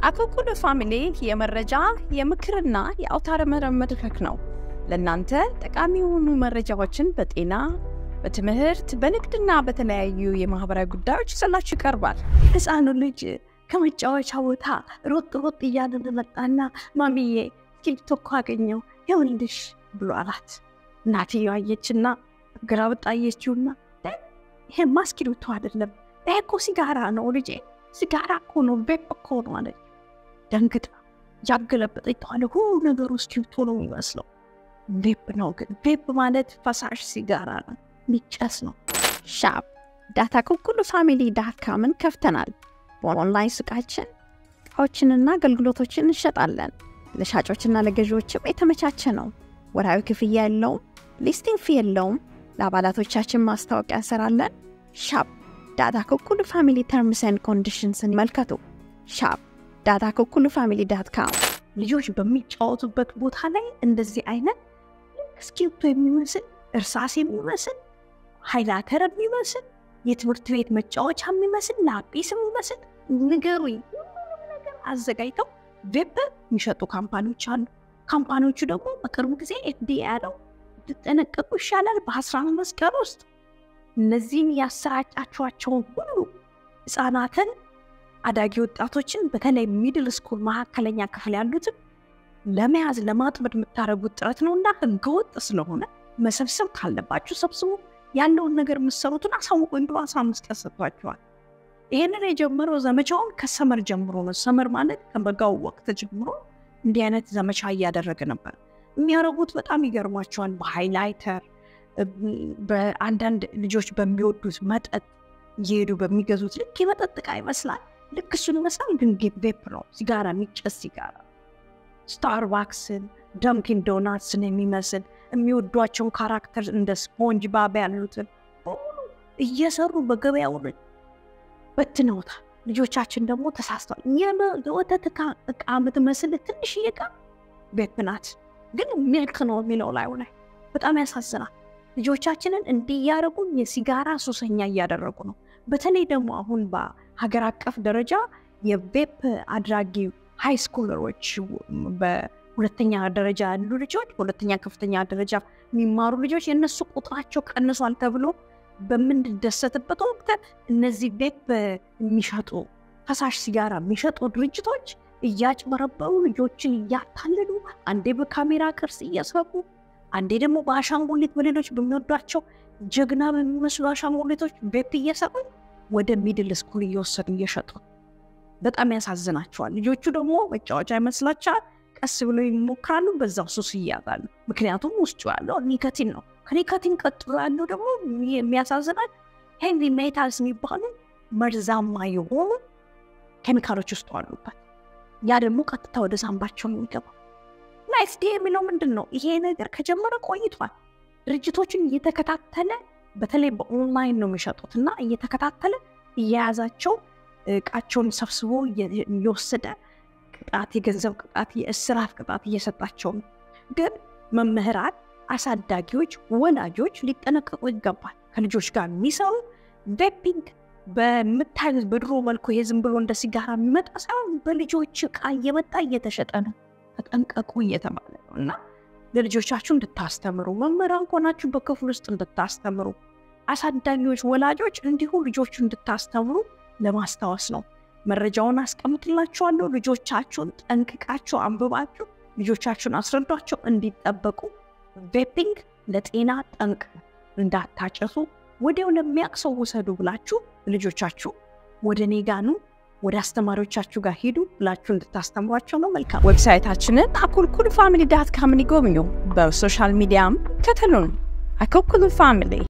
አኮኩሉ ፋሚሊ የመረጃ የምክርና የአውታረ መረብ መድረክ ነው። ለእናንተ ጠቃሚ የሆኑ መረጃዎችን በጤና፣ በትምህርት፣ በንግድና በተለያዩ የማህበራዊ ጉዳዮች ይዘላችሁ ይቀርባል። ህፃኑ ልጅ ከመጫወቻ ቦታ ሮጥ ሮጥ እያለ መጣና ማሚዬ እስክሪብቶ እኮ አገኘው ይኸውልሽ ብሎ አላት። እናትየው አየችና ግራ ወጣ አየችውና ይሄማ እስክሪብቶ አይደለም ይሄ እኮ ሲጋራ ነው ልጄ፣ ሲጋራ እኮ ነው ቬፕ እኮ ነው አለች። ደንግጣ ያገለበጠች ተዋለ ሁሉ ነገሩ እስክሪብቶ ነው የሚመስለው። ቬፕ ነው ግን ቬፕ ማለት ፈሳሽ ሲጋራ ነው፣ ሚጨስ ነው። ሻፕ ዳታ ኩኩሉ ፋሚሊ ዳት ካምን ከፍተናል። በኦንላይን ሱቃችን እቃዎችንና አገልግሎቶችን እንሸጣለን። ለሻጮችና ለገዢዎችም የተመቻቸ ነው። ወርሃዊ ክፍያ የለውም፣ ሊስቲንግ ፊ የለውም። ለአባላቶቻችን ማስታወቂያ እንሰራለን። ሻፕ ዳታ ኩኩሉ ፋሚሊ ተርምስን ኮንዲሽንስን ይመልከቱ። ሻፕ ዳታ ኩኩሉ ፋሚሊ ዳት ካም ልጆች በሚጫወቱበት ቦታ ላይ እንደዚህ አይነት እስክሪብቶ የሚመስል እርሳስ የሚመስል ሃይላተር የሚመስል የትምህርት ቤት መጫወቻ የሚመስል ላጲስ የሚመስል ንገሩኝ፣ ሁሉንም ነገር አዘጋጅተው ቬፕ የሚሸጡ ካምፓኒዎች አሉ። ካምፓኒዎቹ ደግሞ በቅርቡ ጊዜ ኤፍዲኤ ያለው ትጠነቀቁ ይሻላል በአስራ አምስት ቀን ውስጥ እነዚህን ያሰራጫችኋቸውን ሁሉ ህፃናትን፣ አዳጊ ወጣቶችን በተለይ ሚድል ስኩል መካከለኛ ክፍል ያሉትን ለመያዝ ለማጥመድ የምታደርጉት ጥረት ነው እና ህገወጥ ስለሆነ መሰብሰብ ካለባችሁ ሰብስቡ። ያለውን ነገር የምትሰሩትን አሳውቁ። እንዲ አስራ አምስት ቀን ሰጥቷቸዋል። ይህንን የጀመረው ዘመቻውን ከሰመር ጀምሮ ነው። ሰመር ማለት ከበጋው ወቅት ጀምሮ እንዲህ አይነት ዘመቻ እያደረገ ነበር። የሚያደርጉት በጣም ይገርሟቸዋል። በሃይላይተር በአንዳንድ ልጆች በሚወዱት መጠጥ እየሄዱ በሚገዙት ልክ የመጠጥ ዕቃ ይመስላል። ልክ እሱን ይመስላል፣ ግን ቬፕ ነው፣ ሲጋራ፣ የሚጨስ ሲጋራ። ስታርባክስን፣ ደምኪን ዶናትስን የሚመስል የሚወዷቸውን ካራክተር እንደ ስፖንጅ ባብ ያሉትን በሙሉ እየሰሩ በገበያው በትነውታል። ልጆቻችን ደግሞ ተሳስተዋል። የወተት ዕቃ የምትመስል ትንሽዬ ዕቃ ቬፕ ናት፣ ግን ሚልክ ነው የሚለው ላዩ ላይ በጣም ያሳዝናል። ልጆቻችንን እንዲህ እያደረጉ የሲጋራ ሱሰኛ እያደረጉ ነው። በተለይ ደግሞ አሁን በሀገር አቀፍ ደረጃ የቬፕ አድራጊ ሃይ ስኩለሮች በሁለተኛ ደረጃ ያሉ ልጆች በሁለተኛ ከፍተኛ ደረጃ የሚማሩ ልጆች የእነሱ ቁጥራቸው ቀንሷል ተብሎ በምንደሰትበት ወቅት እነዚህ ቬፕ የሚሸጡ ፈሳሽ ሲጋራ የሚሸጡ ድርጅቶች እያጭበረበሩ ልጆችን እያታለሉ አንዴ በካሜራ ቅርጽ እየሰሩ አንዴ ደግሞ በአሻንጉሊት በሌሎች በሚወዷቸው ጀግና በሚመስሉ አሻንጉሊቶች ቬፕ እየሰሩ ወደ ሚድል ስኩል እየወሰዱ እየሸጡ በጣም ያሳዝናቸዋል። ልጆቹ ደግሞ መጫወቻ ይመስላቸዋል። ቀስ ብለው ይሞክራሉ፣ በዛው ሱስ ይያዛሉ። ምክንያቱም ውስጡ ያለው ኒኮቲን ነው። ከኒኮቲን ቀጥሎ ያለው ደግሞ የሚያሳዝናል ሄቪ ሜታልስ የሚባሉ መርዛማ የሆኑ ኬሚካሎች ውስጡ አሉበት። ያ ደግሞ ቀጥታ ወደ ሳንባቸው ነው የሚገባው። እና ኤፍዲኤ የሚለው ምንድን ነው? ይሄ ነገር ከጀመረ ቆይቷል። ድርጅቶችን እየተከታተለ በተለይ በኦንላይን ነው የሚሸጡት እና እየተከታተለ እየያዛቸው እቃቸውን ሰብስቦ እየወሰደ ቅጣት፣ የገንዘብ ቅጣት፣ የእስራት ቅጣት እየሰጣቸው ነው። ግን መምህራን፣ አሳዳጊዎች፣ ወላጆች ሊጠነቀቁ ይገባል። ከልጆች ጋር የሚሰሩ ቬፒንግ በምታዩት በድሮ መልኩ ይሄ ዝም ብሎ እንደ ሲጋራ የሚመጣ ሳይሆን በልጆች እቃ እየመጣ እየተሸጠ ነው። ተጠንቀቁ እየተባለ ነው እና ለልጆቻችሁ እንድታስተምሩ መምህራን ከሆናችሁ በክፍል ውስጥ እንድታስተምሩ፣ አሳዳጊዎች፣ ወላጆች እንዲሁ ልጆቹ እንድታስተምሩ ለማስታወስ ነው። መረጃውን አስቀምጥላችኋለሁ። ልጆቻችሁን ጠንቅቃችሁ አንብባችሁ ልጆቻችሁን አስረዷቸው እንዲጠበቁ። ቬፒንግ ለጤና ጠንቅ እንዳታጨሱ፣ ወዲያው ለሚያውቅ ሰው ውሰዱ ብላችሁ ልጆቻችሁ ወደ እኔ ጋ ኑ ወደ አስተማሪዎቻችሁ ጋር ሂዱ ብላችሁ እንድታስተምሯቸው ነው። መልካም ዌብሳይታችንን አኩልኩሉ ፋሚሊ ዳት ካምን ይጎብኙ። በሶሻል ሚዲያም ከተሉን። አኩልኩሉ ፋሚሊ